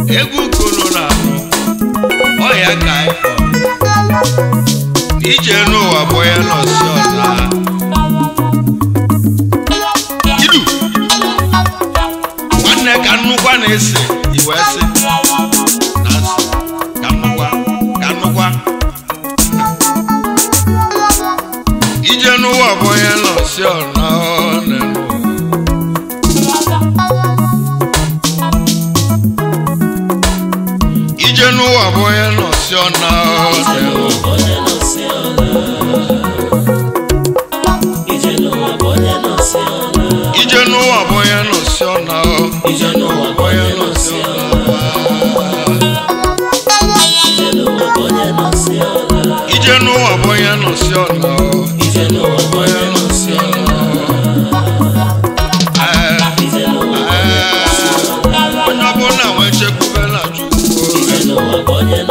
egwu kolo na ọya ka ịfọ ije n'ụwa bụ ya nọsi ọna idu nwanne ka nnukwa na-ese iwe sị na nsị ka nnukwa ka nnukwa ije n'ụwa bụ ya nọsi ọna ọ na-enwe ije n'ụwa bụ onye nọsi ọna ọdụ ije n'ụwa bụ onye nọsi ọna ije n'ụwa bụ onye nọsi ọna ije n'ụwa bụ onye nọsi ọna onye nọsi ọna Ee, ee, onye ọbụla nwee chekwube na chukwu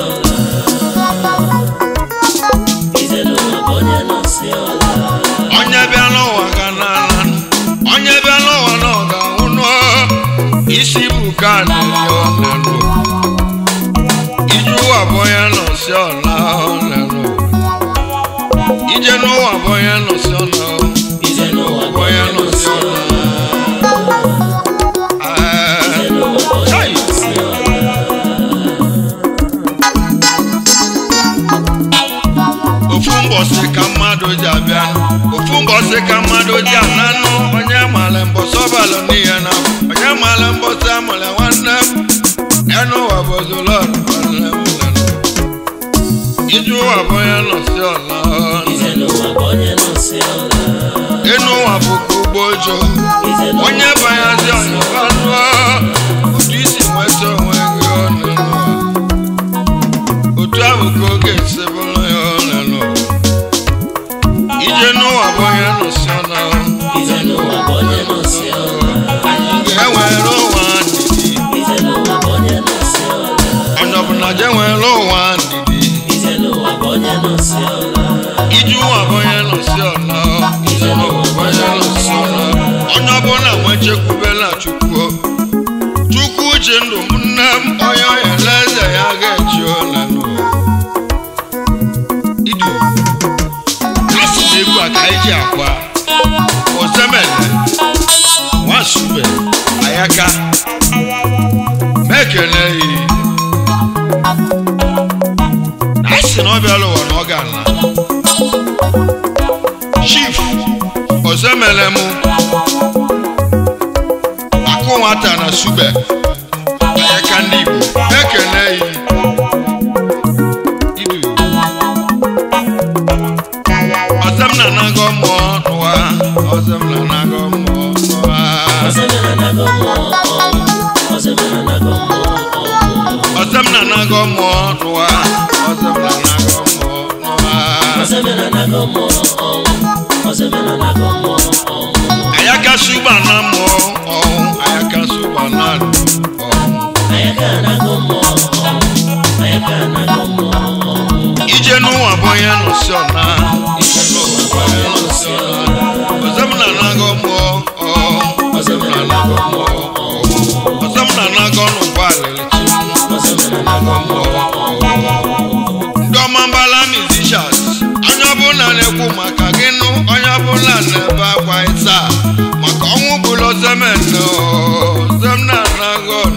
onye bịa n'ụwa ga n'ala onye bịa n'ụwa na ọ ga-anwụ n'ọ isi bụ ka na-enye ọnụnụ ije ụwa bụ onye nọsi ọna ọnụnụ ije n'ụwa bụ onye nọsi ọna bụ onye nọsi ọna Ee, chai! ofu mbọsị ka mmadụ ji abịa ofu mbọsị ka mmadụ ji ananụ onye mara mbọsị ọbalụ n'ihe na onye mara mbọsị amụrụ nwanne m enu ụwa bụ zolọd nwanne m nene. ije ụwa bụ onye nọsi ọla enu ụwa bụ ka ugbo ojo onye banyazi ọnyụbanụ otu isi nweta onwe gị ọnụ otu ahụ ka oge esi bụrụ ya ọnụ ije n'ụwa bụ onye nọsi ọla ga-enwere ụwa ndidi onye ọbụla je nwere ụwa ndidi ije ụwa bụ onye nọsi ọla ije n'ụwa bụ onye nọsi ọla onye ọbụla nwe chekwubela chukwu chukwu ji ndụ m nne m onye ọyala eze ya ga-eji ole n'ụwa idu asị na egwu a ka anyị ji akwa ozemene nwasube ayaka mekene yi na asị na ọ bịala ụwa na ọ ga-ala chief ozemele mụ akụ nwata na sube ayaka ndị igbo mekene yi idu ọzọm na anago mmụọ n'ụwa ọzọm na anago mmụọ n'ụwa ọzọm na anago mmụọ n'ụwa ọzọm na anago mmụọ n'ụwa ayaka suba na mmụọ ọhụ ayaka suba na ọhụ ije n'ụwa bụ onye nọsi ọna ije n'ụwa bụ onye nọsi ọna ọzọm na anago mmụọ ọhụ ọzọm na anago mmụọ ọhụ ọzọm na anago n'ụgbọ alịlị ndị ọma mbala musicians onye ọbụla na-ekwu maka gị nụ onye ọbụla na-ebe akwa ịsa maka ọnwụ bụlụ zemene zemna nagon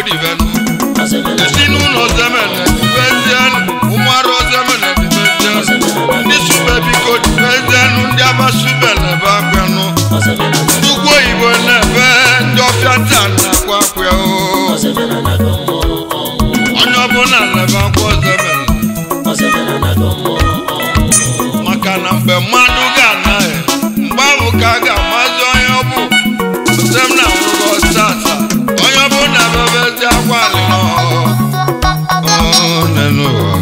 divenu ezinụlọ zemene divezienu ụmụarụ zemene divezienu ndị sube biko divezienu ndị abasubele be akwenụ ugwu oyibo na-ebe ndị ọfịa taa na-akwa akwa o onye ọbụla na-ebe akwa zemene maka na mgbe mmadụ ga-anaghị mgbe ahụ ka a ga-amazi onye ọ bụ ozem na nwụrụgo tata onye ọ bụla bebezi akwa alịrọ n'ụwa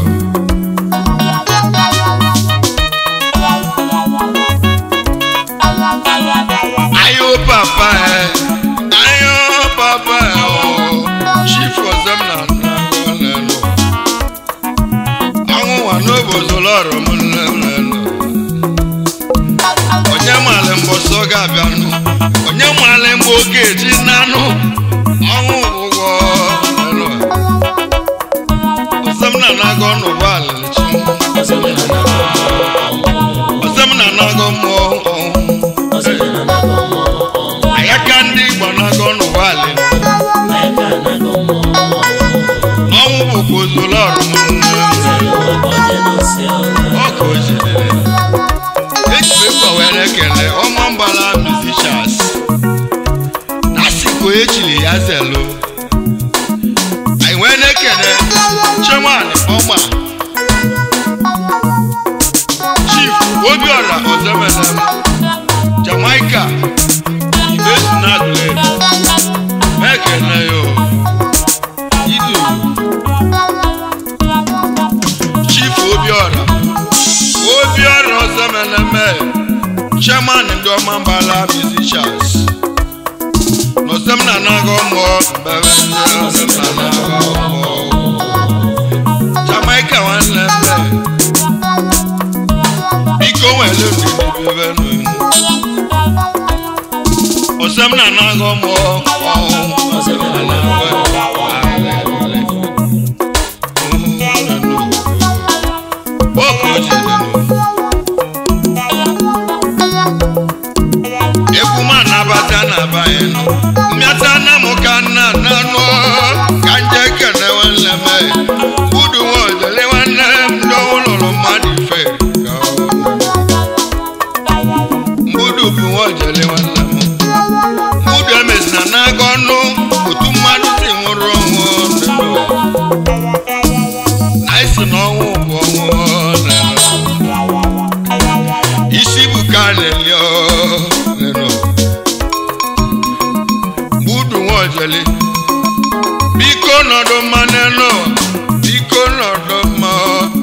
ayo papa ẹ ayo papa ẹ o chief ozem na anago n'elu ọnwụ nwa n'obodo lọrọ m n'elu onye mmalị mbọsọ ga-abịanụ onye mmalị mgbe oge eji nanụ ọnwụ ụgwọ n'elu ozem na anago n'ụgbọ alịlịchi ozem na anago mmụọ ọnwụ ayaka ndị igbo na-agọ n'ụwa alị n'ọnwụ bụkwa ozolo ọrụ ọka o jidere eji ekwe were kele ọma mgbala musicians nasiko echiri ya zelo anyị wee na-ekele chemani ọma chief obiọra ozemene jamaica ìgbésùn náà dùlẹ̀ mẹ́kẹ̀ náà yóò ìdù chief obiora obiora ọzọmẹlẹmẹ chairman ndị ọma mbala musicians n'ọsẹm na anaghọ mmụọ mbere ndị ọsẹm na anaghọ mmụọ jamaica nwanne mbe biko nwere ndidi bebe n'onu ọsẹm na anaghọ mmụọ ọsẹm na anaghọ Boko jedenu. Egwu ma nabata na banye nọ. Mmịata na mụ ka nna na nụ ka nje kene nwanne m. Udu nwa ojele nwanne m ndị ọhụrụ mmadụ ife. ka ọ nọ. Mbudu bụ nwa ojele nwanne m. Mbudu emezina n'aga ọnụ otu mmadụ si nwụrụ ọnwụ ndụ. anyị si n'ọnwụ bụ ọnwụ nenu. isi bụ ka a na-eli nenu. gbudu nwaojele biko nọdụ mma nenu biko nọdụ mma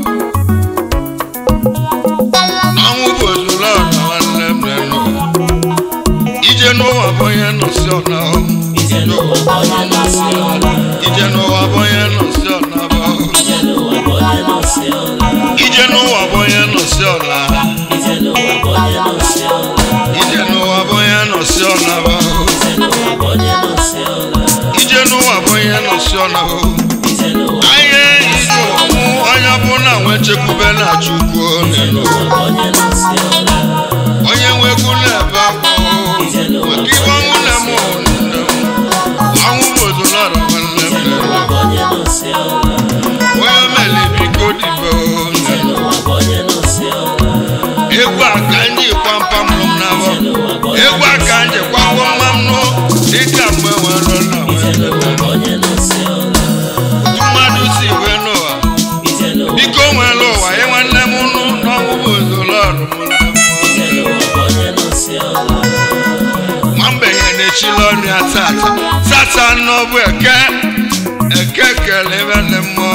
ọnwụ bụ ozuru ọna nwanne m nenu. ije n'ụwa bụ onye nọsi ọna Ije n'ụwa bụ onye nọsi ọla. ije n'ụwa bụ onye nọsi ọna bụ Ije n'ụwa bụ onye nọsi ọla. ije n'ụwa bụ onye nọsi ọna Ije n'ụwa bụ onye nọsi ọla. ije n'ụwa bụ onye nọsi ọna bụ Ije n'ụwa bụ onye nọsi ọla. ije n'ụwa bụ onye nọsi ọna bụ Ije n'ụwa anyị ije ọnwụ onye bụ na nwe chekwube na chukwu Ije n'elu n'ụwa bụ onye nọsi ọla. onye nwegwu na-ebe akwa Ije n'ụwa maka ibe ọnwụ na-eme ọnwụ ọnwụ bụ ozolọrọ nwanne m Ije n'ụwa bụ onye nọsi ọla. onye mele biko dibe Ije n'ụwa bụ onye nọsi ọla. egwu aka ndị kwampam nụ m n'abọ Ije n'ụwa bụ onye egwu aka ndị kwakwa mma m nụ dịka mgbe nwere na Ije nwere n'ụwa bụ onye nọsi ọla. otu mmadụ si wee n'ụwa Ije n'ụwa biko nwere ụwa ya nwanne m nụ n'ọnwụ bụ ozolọrụ Ije n'ụwa bụ onye nọsi ọla. nwambenye na-echila ọnụ ya tata tata n'ọbụ eke eke kele ebe ndị mmụọ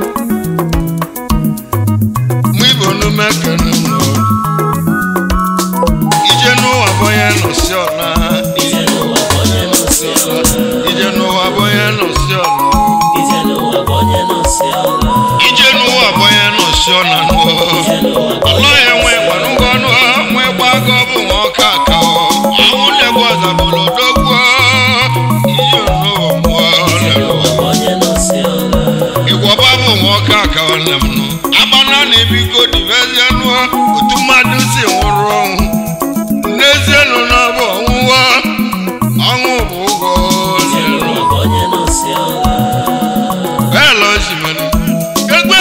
mụ ibo nume kele mmụọ ije n'ụwa bụ onye nọsi ọna Ije n'ụwa bụ onye nọsi ọla. ije n'ụwa bụ onye nọsi ọna Ije n'ụwa bụ onye nọsi ọla. ije n'ụwa bụ onye nọsi ọna nụọ Ije n'ụwa bụ ọlọ ya nwe gbanụgọ ọnụ nwe gbago bụ nwa ọka aka ọnwụ na-egbu ọza bụrụ odogwu ije n'ụwa mmụọ lere onye bụ onye nọsi ọla. ịgwọba bụ nwoke aka nwanne m nụ agbana na ebiko divezie nụọ otu mmadụ si nwụrụ ọnwụ n'ezie nụ na ọ bụ ọnwụwa ọnwụ bụ ụgwọ Ije n'ụwa bụ onye nọsi n'ọsị ọla. bẹ́ẹ̀ lọ sí mọ́ni. gbẹgbẹ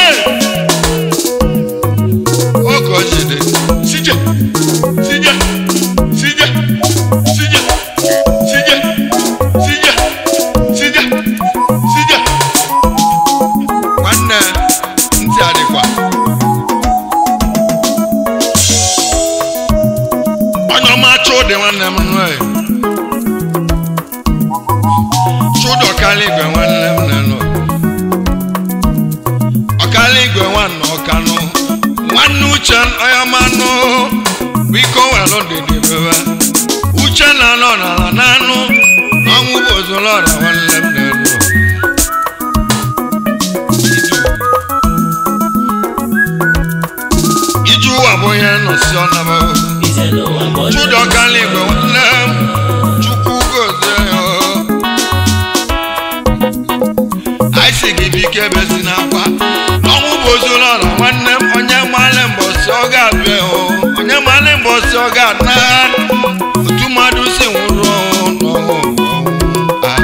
ọkọ̀ ṣèdè síjẹ̀ síjẹ̀ síjẹ̀ síjẹ̀ síjẹ̀ síjẹ̀ síjẹ̀ síjẹ̀. nwanne ntị adịkwa. onye ọma chụdị nwanne m nụ ẹ. chụdị ọkala igwe nwanne m nọ ọkala igwe nwanne ọkanụ nwanne uche ọyamanụ biko welụ dịdị bebe uche na anọ n'ala n'anụ ọnwụ bụ ozulọra nwanne m na-elu iju ụwa bụ ihe nọsi ọnaba Ije n'ụwa bụ onye chụdị ọkala igwe nwanne m chukwu gozie ya anyị si gị bike bezi n'akwa ọnwụ bụ ozulọra nwanne m onye mmalị mbọsị ọ ga-abịa o onye mmalị mbọsị ọ ga-ana otu mmadụ si nwụrụ ọnwụ n'ọnwụ ah.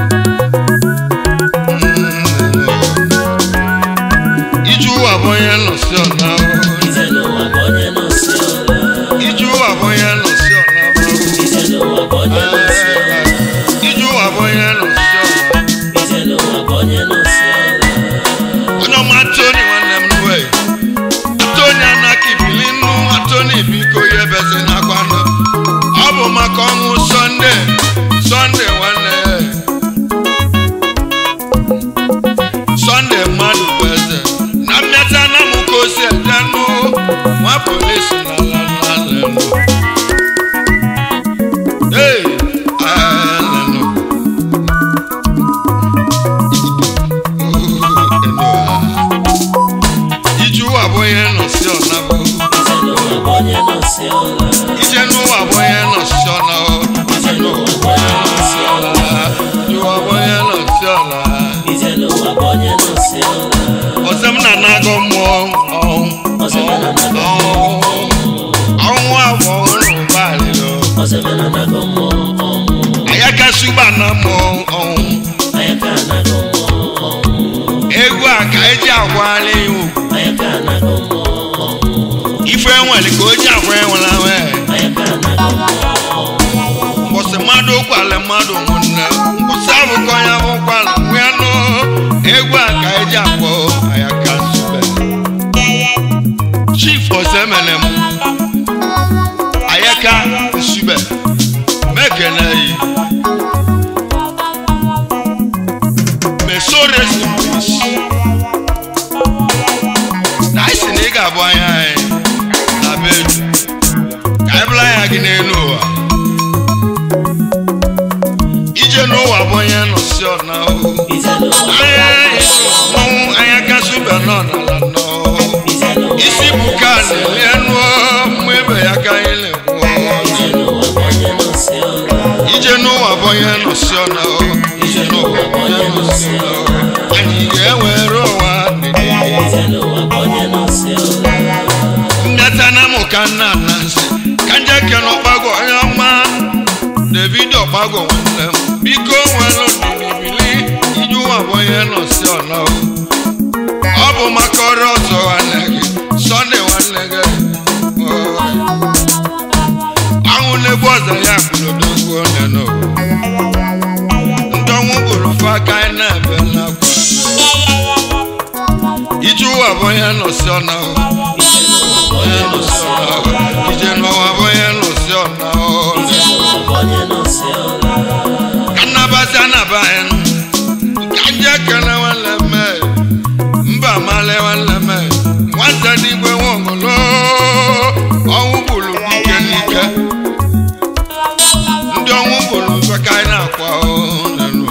Mm. iju ụwa bụ onye nọsi ọna Ije n'ụwa bụ onye n'ọsị ọla. iju ụwa bụ onye nọsi ọna Ije n'ụwa bụ onye n'ọsị ọla. iju ụwa bụ onye nọsi ọna Ije n'ụwa bụ onye n'ọsị ọla. onye ọma toni nwanne m nwe toni anaki bili nnu atoni biko ya ebezi n'akwa nọ ọ bụ maka ọnwụ sọnde sọnde nwanne sọnde mmadụ bụ eze na mmeta na mụ ka o si ede nụ nwa polisi n'ala n'ala Hey, ah, nenu. iju ụwa bụ onye nọ si ọna bụ Ije n'ụwa bụ onye n'ọsị ọla. ije n'ụwa bụ onye nọ si ọna bụ Ije n'ụwa bụ onye n'ọsị ọla. ije ụwa bụ onye nọ si ọna Ije n'ụwa bụ onye n'ọsị ọla. ọzọ m na na-agụ mmụọ ọnwụ Ọzọ m na-anagọ ọnwụ abụ ọhụrụ ụgbọalịlụ Ọzọ m na-anagọ mmụọ ọnwụ. ayakasị ụgbọ na mmụọ ọnwụ Anyị ka anagọ mmụọ ọnwụ. egwu a ka eji agwala iwu Anyị ka anagọ mmụọ ọnwụ. ife nwere ka o ji agwa enwela wee Anyị ka anagọ mmụọ ọnwụ. mbọsị mmadụ ụkwalị mmadụ ụmụnne mbọsị abụkọ ya bụ ụkwalị nwee nụ egwu a ka eji akpọ ayaka sube chief osemene m ayaka nsube mekene yi mesores peace na anyị si na ị ga-abụ anya anyị na be edu ka anyị bụla anya gị n'elu ụwa ije n'ụwa bụ onye nọsi ọna o Ije n'ụwa bụ onye n'ọsị ọla. ọnwụ anya kasị ube nọ n'ala nọ Ije n'ụwa isi bụ ka na-eli enu mma ebe ya ka anyị na-ekwu Ije n'ụwa bụ onye n'ọsị ọla. ije n'ụwa bụ onye nọsi ọna o ije n'ụwa bụ onye nọsi ọna o anyị ga-ewere ụwa dịdị Ije n'ụwa bụ onye n'ọsị ọla. ndeta na mụ ka nna na nsị ka nje kene ọkpago onye ọma david ọkpago nwanne m biko nwere ndịnibili ije ụwa bụ onye nọsi ọna o ọ bụ maka ọrụ ọzọ nwanne gị sọnde nwanne gị Oh. anwụ na-egbu ọzọ ya kwulodogwu onye nọ ndị ọnwụ bụrụ fe aka anyị na-ebe n'akwa ije ụwa bụ onye nọsi ọna o Ije n'ụwa bụ onye n'ọsị ọla. ije n'ụwa bụ onye nọsi ọna o Ije n'ụwa bụ onye n'ọsị ọla. ka nnabata anaba anyị ka ndị ekele nwanne mme mba male nwanne mme nwata n'igwe nwogolo ọnwụ gburu dike n'ike ndị ọnwụ gburu mfe ka anyị na-akwa ọnụ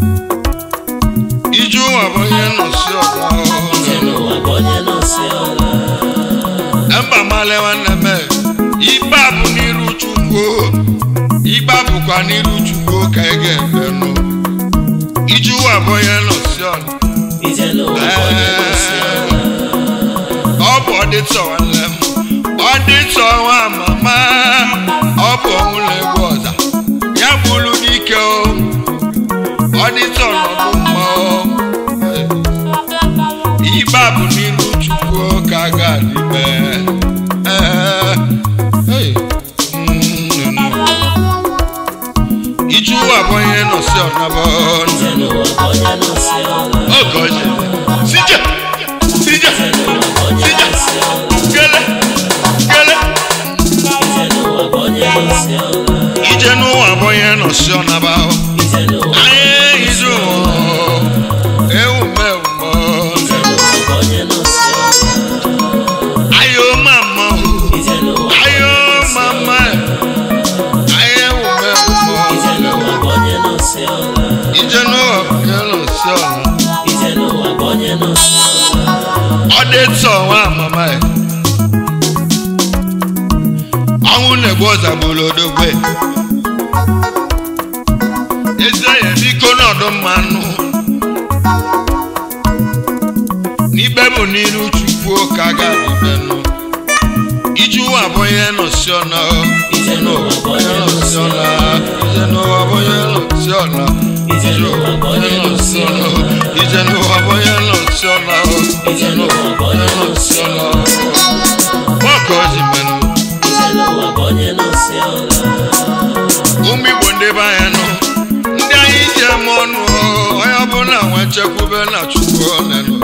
ije ụwa bụ onye nọsi ọna Ije n'ụwa bụ onye n'ọsị ọla. mba male nwanne mme ikpe a bụ n'iru chukwu ikpe a bụkwa n'iru chukwu ka ị ga-eme nụ ije ụwa bụ onye nọsi ọna Ije n'ụwa bụ onye n'ọsị ọla. ọ bụ ọdịtọ nwanne m ọdịtọ nwa mama ọ bụ ọnwụ na-egbu ọza ya bụrụ n'ike o ọdịtọ nọdụ nọsi ọnaba ije n'ụwa bụ onye nọsi ọla ọgọji sije sije ije n'ụwa bụ onye sije nọsi ọla gele gele ije n'ụwa bụ onye nọsi ọla ije n'ụwa bụ onye nọsi ọnaba ije n'ụwa anyị izu ewu mewu ije n'ụwa bụ onye nọsi ọla ayo mama ije n'ụwa ayo mama ayo ewu mewu ije n'ụwa bụ onye nọsi ọla ije n'ụwa bụ onye nọsi ọnaba ije n'ụwa bụ onye nọsi ọla ọdịtọ nwa mama ya ọnwụ na-egbu ọzagburu odogbe eze ya biko n'ọdụ mmanụ n'ikpe bụ n'iru chukwu ka a ga-adịbenụ iji ụwa abụghị nọsi ọna ije n'ụwa bụ onye nọsi ọla ije n'ụwa abụghị nọsi ọna ije n'ụwa bụ onye nọsi ọla ije n'ụwa abụghị nọsi ọna ije n'ụwa bụ onye nọsi ọla nwoke o ji menụ ije n'ụwa bụ onye nọsi ọla ụmụ igbo ndị be anyị nọ ndị anyị ji eme ọnụ onye ọbụla nwe chekwube na chukwu onenụ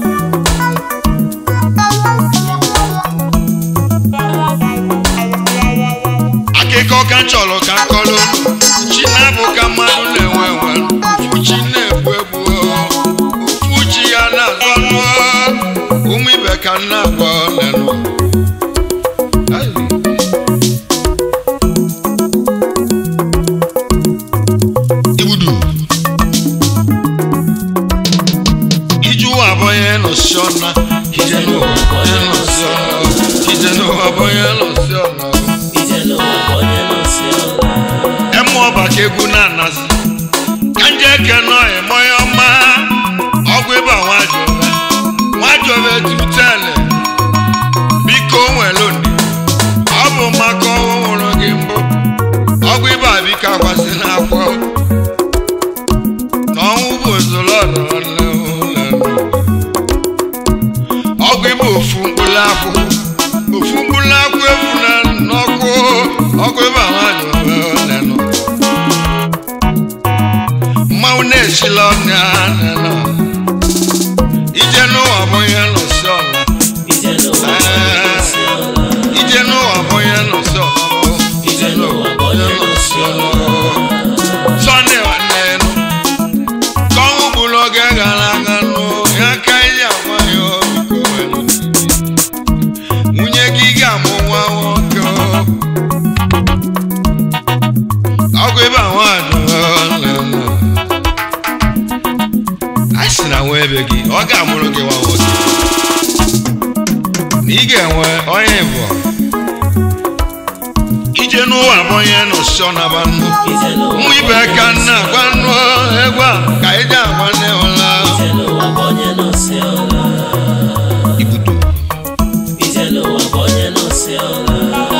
akụkọ ka m chọrọ ka m kọrọ unu chi na-abụ ka mmadụ na-enwe enwe ufu chi na-egbu egbu ufu chi ya na-azọ ọnụ ụmụ ibe ka m na-agwa onenụ Ai. igbudu ije ụwa abụghị nọsi ọna ije n'ụwa abụghị nọsi ọna ije n'ụwa abụghị nọsi ọna ije n'ụwa bụ onye nọsi ọla emu ọba ka egwu na-anasị ka nje eke nọ emọya ọma ọgwụ ịba nwajọbe nwajọbe tutele biko nwere ndị ọ bụ maka ọnwụ nwụrụ gị mbụ ọgwụ ịba biko akwasị n'akwọ na ọnwụ bụ ozolo ọdọrọle ọgwụ ịba ofu mkpụrụ akwụ ofu mkpụrụ akwụ efu na n'ọkụ ọgwụ ịba nwajọbe nenụ mmanwụ na-esila ọnya nenụ ije n'ụwa bụ ihe nọsi ọla ije n'ụwa bụ onye nọsi ọla ije n'ụwa bụ ihe nọsi ọla ije n'ụwa bụ onye nọsi ọla sọnde nwanne nụ ka ọnwụ gburu oge gara aga nụ ya ka ihe agwa ya biko nwere nwunye gị ga-amụ nwa nwoke ọgwụ ebe ahụ adụrụ a sị na nwa ebe gị ọ ga-amụrụ gị nwa nwoke na ị ga-enwe onye bụ ije n'ụwa bụ onye nọsọ na banụ ije n'ụwa ụmụ ibe ka nna agwa nụ egwu a ka ije agwa nne ụla ije n'ụwa bụ onye nọsi ọla ibudo ije n'ụwa bụ onye nọsi ọla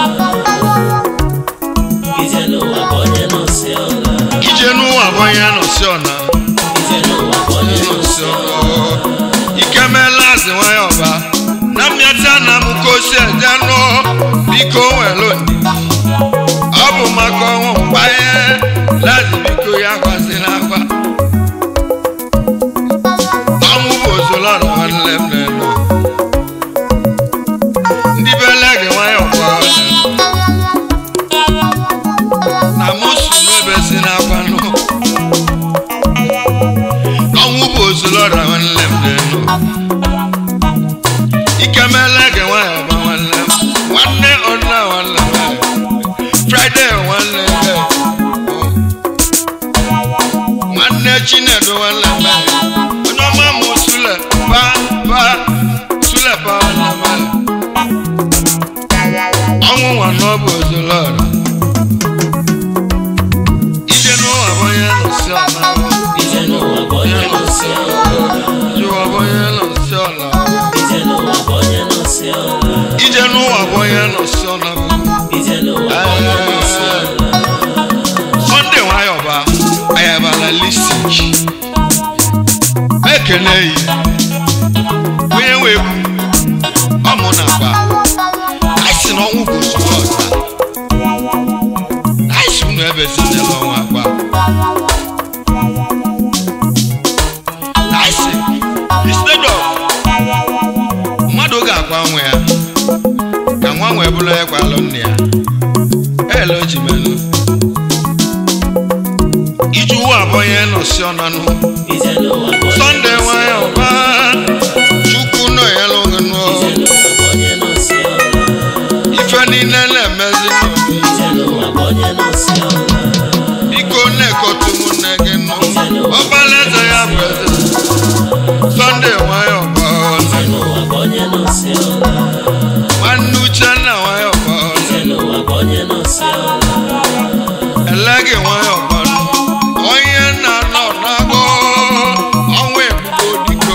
ije n'ụwa bụ onye nọsi ọla ije n'ụwa bụ onye nọsọ na ije n'ụwa bụ onye nọsi ọla ikemela azị nwanyị ọba na mmịata na m ka osi eje nụ biko nwere ndị ọ bụ maka ọnwụ mkpanye lazi biko ya gwazila agwa ọnwụ bụ ozolọrọ nwanne m na-enu ndị bele gị nwanyị ọba na mụ su n'ebe si n'akwa nụ ọnwụ bụ ozolọrọ nwanne m na-enu ikemele gị nwanyị ọba nwanne m nwanne ọnna nwanne m fraịde nwanne m nwanne chinedu nwanne m onye ọma m sule ba ba sule ba nwanne m ọnwụ nwa n'ọbụ ozolọrọ ije n'ụwa bụ onye nọsi ọla ije n'ụwa bụ onye nọsi ọla ije ụwa bụ onye nọsi ọla ije n'ụwa bụ onye nọsi ọla ije n'ụwa bụ onye nọsi ọla ije n'ụwa bụ onye nọsi ọla sọnde nwayọba ayabala listik ekene yi onye nwe egwu ọmụ na agba anyị si na ọnwụ bụ ozugbo ọta anyị si unu ebe si n'ele ọnwa agba elojimenu iju ụwa abụghị nọsi ọnanụ ije n'ụwa bụ onye sọnde nọsi nwanyị ọla. ọba chukwu nọ ya lụghịnụ ije n'ụwa bụ onye nọsi ọla. ife niile na-emezi n'obi ije n'ụwa bụ onye nọsi ọla. biko na-ekotu ụmụnne gị nụ ọgbalaeze ya bụ eze sọnde nwanyị ọba ije n'ụwa bụ onye nọsi ọla. nwanne uchenna nwanyị ọba ije n'ụwa bụ onye nọsi ọla. elegi nwanyị ọba onye nna nọ n'agụ ọnwa ebubo diko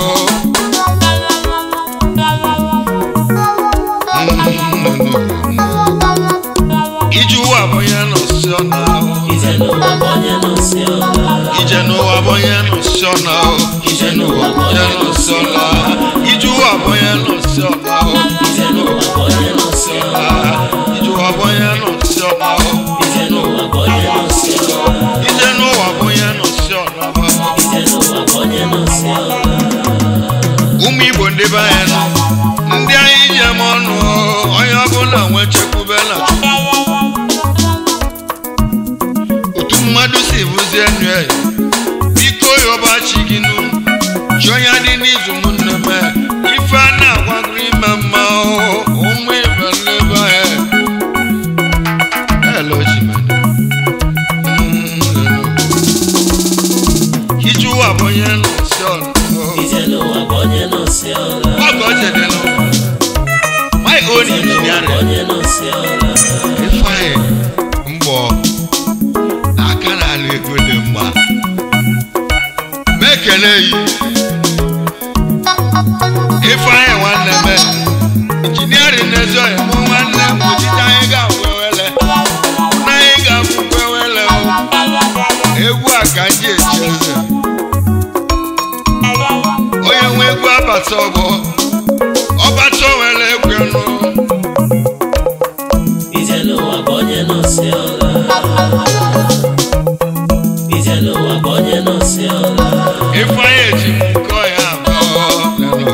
ije ụwa bụ onye nọsi ọna ije n'ụwa bụ onye nọsi ọla. ije n'ụwa bụ onye nọsi ọna ije n'ụwa bụ onye nọsi ọna ije ụwa bụ onye nọsi ọna ije n'ụwa bụ onye nọsi ọla. ije ụwa bụ onye nọsi ọna ije n'ụwa bụ onye nọsi ọla. ije n'ụwa bụ onye nọsi ọna ije n'ụwa bụ onye nọsi ọla. ụmụ igbo ndị be anyị nọ ndị anyị ji eme ọnụ onye ọbụla nwee chekwube na chukwu otu mmadụ si bụzie nụ ya biko yọba chi gị nụ chi onye dị n'izu ụmụnne m ife a na-agwagoro ime mma ụmụ ibe n'ebe anyị Hello, Chimene. Mm, ije ụwa bụ onye nọ si ọnụ ije n'ụwa bụ onye nọsi ọla. Ọgọ jedelu. My own ije n'ụwa bụ engineering. onye nọsi ọla. Ifeanyi mbọ aka na-alụ ego dị mma. Mekele yi. Ifeanyi nwanne m. Injiniarin n'ezi ọhịa mụ nwanne m ojije anyị ga-abụ ewele. Na anyị ga-abụ ewele o. Egwu a ka ndị eji eze. Onye nwe egwu abata ọgbọ. Ọbata nwere egwu ọnụ. ije n'ụwa bụ onye nọsi ọla. ije n'ụwa bụ onye nọsi ọla. Ifeanyi eji nkọ ya abụọ lelo.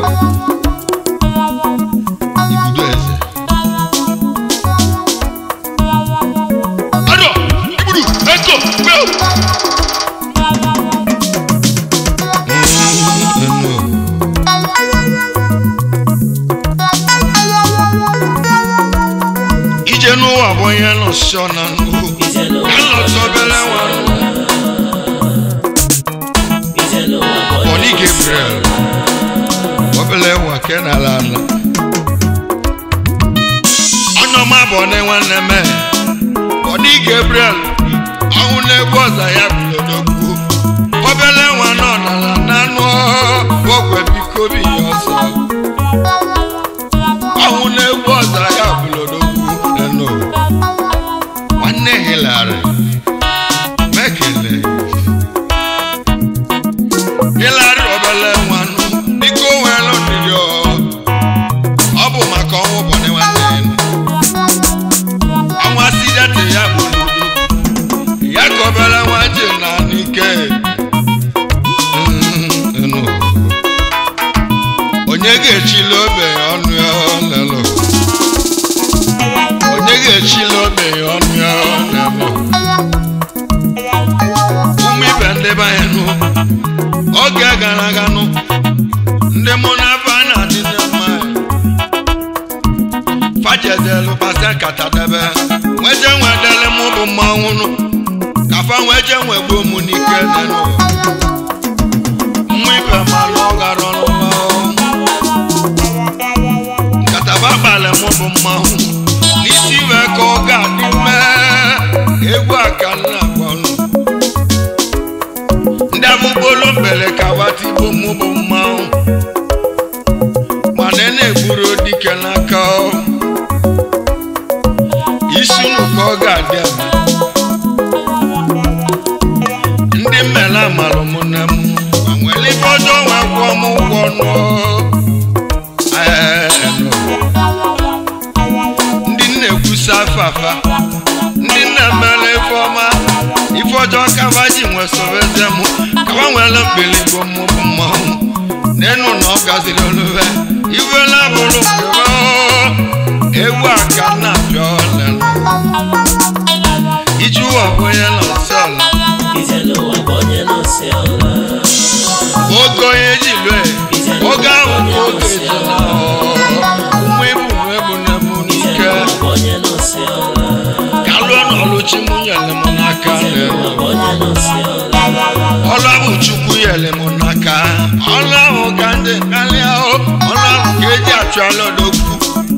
Ibudo eze. Adọ, ibudu, eko, gbeo. Ije n'ụwa bụ onye nọsi ọ na nnukwu. ije n'ụwa Ka bụ nlọta obere nwa. ije n'ụwa bụ Bọni onye nọsi Gabriel. Obele nwa ke n'ala ala. Onye ọma bụ ọne nwanne me. Bọni Gabriel. Ọnwụ na-egbu ọza ya bulodogwu. Obele nwa nọ n'ala n'anụ ogwe biko bi ya ọsọ. Ọnwụ na-egbu ọza ya bulodogwu n'enu. Nwanne Hillary. Mekele. Hillary obele nwanụ biko nwere ndidi ọ ọ bụ maka ọnwụ ụbọchị nwanne ya ọnwa sidete ya bụ n'udo ya ka obere nwa ji na n'ike Mm, enu. onye ga-echili obe ya ọnụ ya lelo onye ga-echili obe ya ọnụ ya lelo ụmụ ibe ndị be anyị nụ oge gara aga nụ ndị mụ na afa na-adị ndị mma fajedelu pasa nkata debe nweje nwedele mụ bụ mmanwụ nụ kafa nweje nwegbuo mụ n'ike nenu mmụ ibe malụ ọghara ọnụma nkata bakpali mụ bụ mmanwụ n'isi iwe ka ọ ga-adị mee egwu aka nna agwanụ ndị abụgbolo mbele ka watigbo mụ bụ mmanwụ mana na-egburu dike n'aka ọ. isi unu ka ọ ga-adị ama ndị mmele amalụ mụ na m ma nwere ife ọjọọ nwa kwụọ m ụgwọ nụọ Ee, nụ. ndị nna-ekwusa afafa ndị nna-emere ife ọma ife ọjọọ kaba ji nwe sobezie mụ kaba nwere mkpiligbo mụ bụ mmanwụ n'enu na ọ gaziri olube ife na-abụrụ nke m egwu aka na-apịa ọlelụ dịrị m n'aka ọrụ ahụ ka ndị karịa o ọrụ ahụ ka eji achụ ala odogwu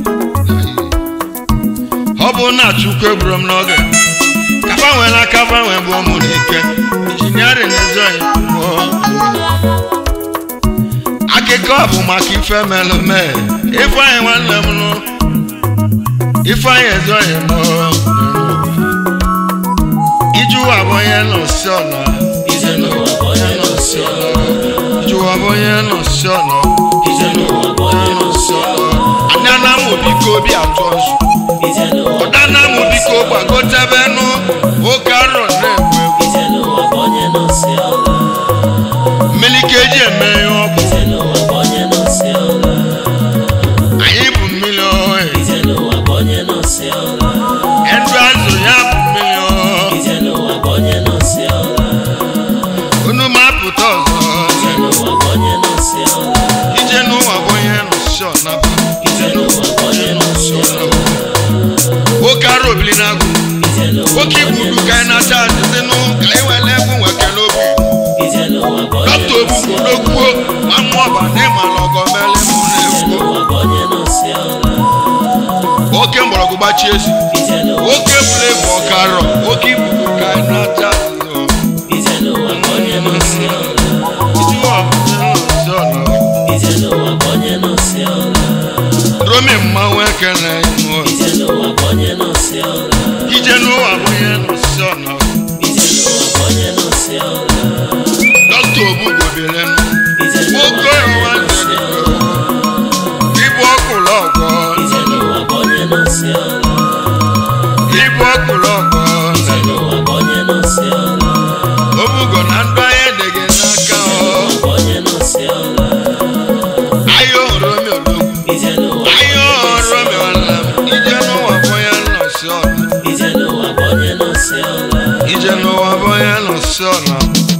ọ bụ na chukwu egburu m n'oge ka gbanwee n'aka gbanwee bụ ụmụ n'ike injiniarin ezoghị akụkọ a bụ maka ife melụ mee ifeanyị nwanne m nụ ifeanyị ezoghị m ijuwa bụ onye nọsi ọna ije n'ụwa bụ onye nọsi ọla ijuwa bụ onye nọsi ọna ije n'ụwa bụ onye nọsi ọla adana m biko obi atụ ọsụ ije n'ụwa ọdana m biko gbagotebenụ oke arọ na-egbu egbu ije n'ụwa bụ onye nọsi ọla mmiri ka eji eme ihe ọgwụ ije n'ụwa bụ onye nọsi ọla anyị bụ mmiri ọhụrụ ije n'ụwa bụ onye nọsi ọla ndụ azụ ya bụ mmiri ọhụrụ ije n'ụwa bụ onye nọsi ọla unu ma apụta ọzọ ije n'ụwa bụ onye nọsi ọla ije n'ụwa bụ onye nọsi ọnaba ije n'ụwa bụ onye nọsi ọla nwoke arụ obili na-agụ ije n'ụwa nwoke igbu udu ka anyị na-acha adịzinụ ka anyị were egwu nwekere obi ije n'ụwa bụ onye dọkta ogbugbu n'okwuo ma mmụọ ọba na ịmala ọgọ mele mụ na-ekwu n'ụwa bụ onye nọsi ọla nwoke mgbọrọgwụ gbachi ezi ije n'ụwa nwoke bụrụ ebu ọkarọ nwoke igbudu ka anyị na-acha adịzinụ ije n'ụwa bụ onye nọsi ọla iji ụwa bụ onye nọsi ọnaba ije n'ụwa bụ onye nọsi ọla romi mmanwụ ekele ihu ije n'ụwa bụ onye nọsi ọla ije n'ụwa bụ onye nọsi ọnaba ije n'ụwa bụ onye nọsi ọla dọkta ogbugbo bilenụ ije n'ụwa bụ nwoke onye ọwa nọsi ọla ibu ọkụlụ ọgọ ije n'ụwa bụ onye nọsi ọla ibu ọkụlụ ọgọ ije n'ụwa bụ onye nọsi ọla obugo na ndụ anyị edeghị n'aka ọ bụ onye nọsi ọla ahịa ọhụrụ omi ologwu ije n'ụwa ahịa ọhụrụ omi ọla ije n'ụwa bụ onye nọsi ọla ije n'ụwa bụ onye nọsi ọla ije n'ụwa bụ onye nọsi ọla